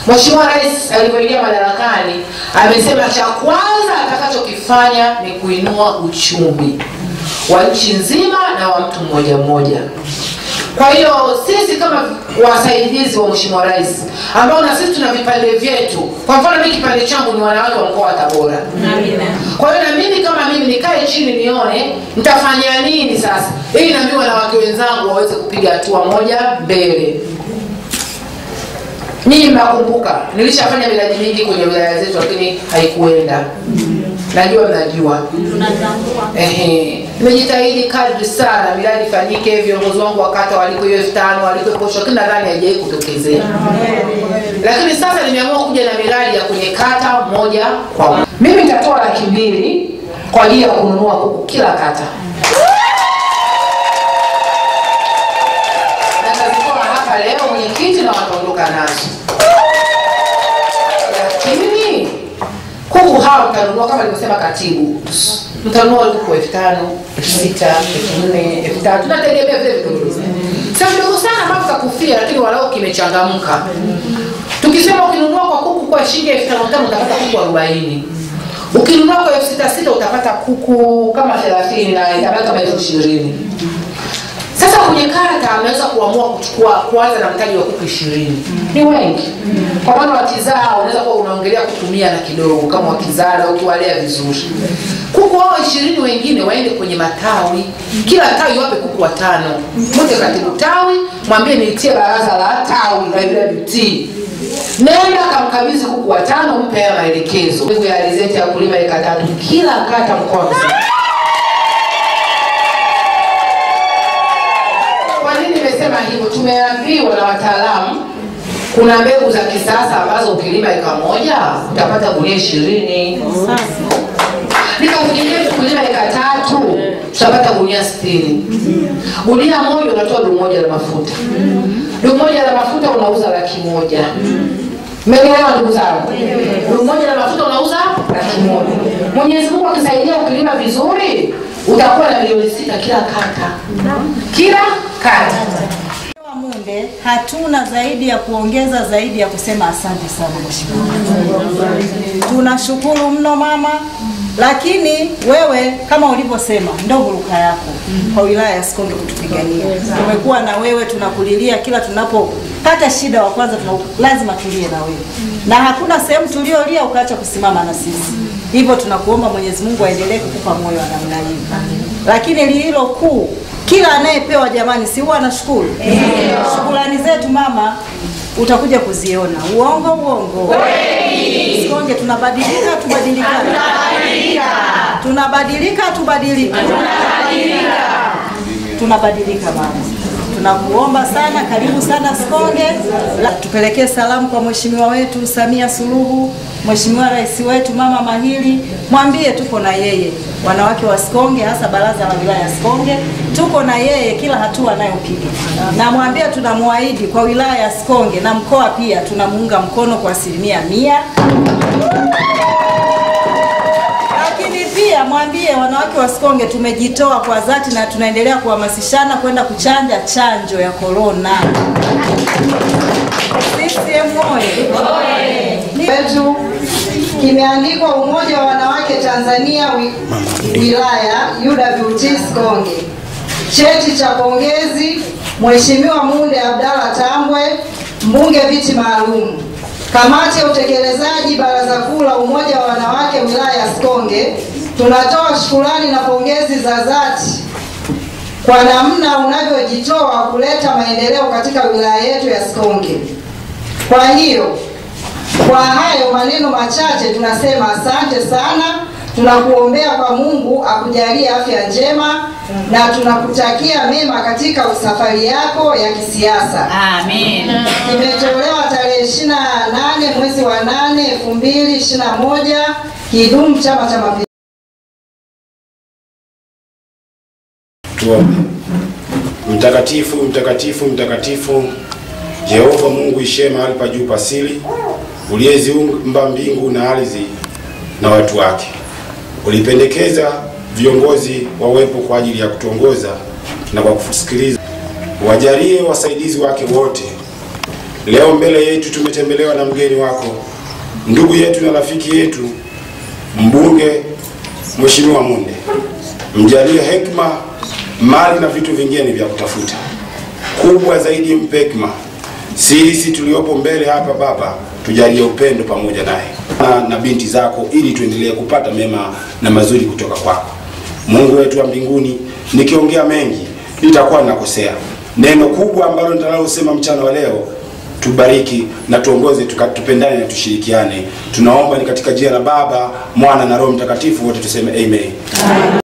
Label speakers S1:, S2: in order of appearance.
S1: Mheshimiwa Rais alivyoingia madarakani amesema cha kwanza atakachokifanya ni kuinua uchumi wa nchi nzima na wa mtu mmoja mmoja. Kwa hiyo sisi kama wasaidizi wa Mheshimiwa Rais ambao na sisi tuna vipande vyetu, kwa mfano mimi kipande changu ni wanawake wa mkoa wa Tabora. Kwa hiyo na mimi kama mimi nikae chini nione nitafanya nini sasa ili na mimi wanawake wenzangu waweze kupiga hatua moja mbele. Mimi nakumbuka nilishafanya miradi mingi kwenye wilaya zetu, lakini haikuenda. Najua mnajua. Ehe, nimejitahidi kadri sana miradi ifanyike, viongozi wangu wa kata waliko hiyo elfu tano waliko posho, lakini nadhani haijawahi kutokezea. Lakini sasa nimeamua kuja na miradi ya kwenye kata moja kwa moja. Mimi nitatoa laki mbili kwa ajili ya kununua kuku kila kata. Na nitazitoa hapa leo mwenyekiti na wataondoka nazo. Lakini kuku hawa mtanunua kama alivyosema katibu, mtanunua kuku elfu tano, elfu sita, elfu nne, elfu tatu, tunategemea vile vidogo. Sio vidogo sana ambavyo kakufia, lakini walau kimechangamka. Tukisema ukinunua kwa kuku kwa shilingi elfu tano tano utapata kuku arobaini. Ukinunua kwa elfu sita sita utapata kuku kama thelathini na itabaki kama elfu ishirini. Sasa kwenye karata ameweza kuamua kuchukua kuanza na mtaji wa kuku ishirini. Ni wengi. Kwa maana wakizaa unaweza kuwa unaongelea kutumia na kidogo kama wakizaa na ukiwalea vizuri. Kuku hao ishirini wengine waende kwenye matawi, kila tawi wape kuku watano. Mwite katibu tawi, mwambie niitie baraza la tawi la UWT. Nenda kamkabidhi kuku watano, mpe haya maelekezo. Mbegu ya alizeti ya kulima eka tatu kila kata mkoa mzima. Kwa nini nimesema hivyo? Tumeambiwa na wataalamu kuna mbegu za kisasa ambazo ukilima eka moja utapata gunia ishirini. Nikafikiria tukilima eka tatu tutapata gunia sitini. Gunia moja unatoa dumu moja la mafuta. Dumu moja la mafuta unauza laki moja. Mmenielewa ndugu zangu? Dumu moja la mafuta unauza laki moja. Mwenyezi Mungu akisaidia ukilima vizuri utakuwa na milioni sita kila kata. Kila kata.
S2: Wa Munde hatuna zaidi ya kuongeza zaidi ya kusema asante sana mheshimiwa. Tunashukuru mno mama, lakini wewe kama ulivyosema ndo huruka yako kwa wilaya ya Sikonge kutupigania. Tumekuwa na wewe, tunakulilia kila tunapopata shida, wa kwanza tuna lazima tulie na wewe, na hakuna sehemu tuliolia ukaacha kusimama na sisi. Hivyo tunakuomba Mwenyezi Mungu aendelee kukupa moyo wa namna hiyo, lakini lililo kuu kila anayepewa jamani, si huwa anashukuru? Shukrani zetu mama utakuja kuziona. Uongo uongo, Sikonge tunabadilika, tubadilika, tunabadilika, tubadilika, tunabadilika mama. Tunakuomba sana, karibu sana Sikonge. La, tupelekee salamu kwa mheshimiwa wetu Samia Suluhu, mheshimiwa rais wetu mama mahiri, mwambie tuko na yeye, wanawake wa Sikonge, hasa baraza la wilaya ya Sikonge, tuko na yeye kila hatua anayopiga, na mwambie tunamwahidi kwa wilaya ya Sikonge na mkoa pia tunamuunga mkono kwa asilimia mia lakini pia mwambie wanawake wa Sikonge tumejitoa kwa dhati na tunaendelea kuhamasishana kwenda kuchanja chanjo ya korona. CCM oye!
S3: wetu kimeandikwa Umoja wa Wanawake Tanzania wi, wilaya UWT Sikonge. Cheti cha pongezi Mheshimiwa Munde Abdalla Tambwe, mbunge viti maalum. Kamati ya utekelezaji Baraza Kuu la Umoja wa Wanawake wilaya ya Sikonge, tunatoa shukurani na pongezi za dhati kwa namna unavyojitoa kuleta maendeleo katika wilaya yetu ya Sikonge. Kwa hiyo kwa hayo maneno machache tunasema asante sana. Tunakuombea kwa Mungu akujalie afya njema na tunakutakia mema katika safari yako ya kisiasa.
S4: Amen.
S3: Imetolewa tarehe 28 mwezi wa 8 2021, Kidumu Chama cha Mapinduzi.
S5: Tuombe. Mtakatifu, mtakatifu, mtakatifu, Jehova Mungu ishiye mahali pa juu pasili, uliyeziumba mbingu na ardhi na watu wake. Ulipendekeza viongozi wawepo kwa ajili ya kutuongoza na kwa kusikiliza. Wajalie wasaidizi wake wote Leo mbele yetu tumetembelewa na mgeni wako, ndugu yetu na rafiki yetu, mbunge Mheshimiwa Munde. Mjalie hekima, mali na vitu vingine vya kutafuta. Kubwa zaidi mpe hekima. Sisi tuliopo mbele hapa Baba, tujalie upendo pamoja naye na, na binti zako, ili tuendelee kupata mema na mazuri kutoka kwako. Mungu wetu wa mbinguni, nikiongea mengi nitakuwa ninakosea. Neno kubwa ambalo nitalosema mchana wa leo, tubariki na tuongoze, tuka- tupendane na tushirikiane. Tunaomba ni katika jina la Baba, Mwana na Roho Mtakatifu, wote tuseme amen.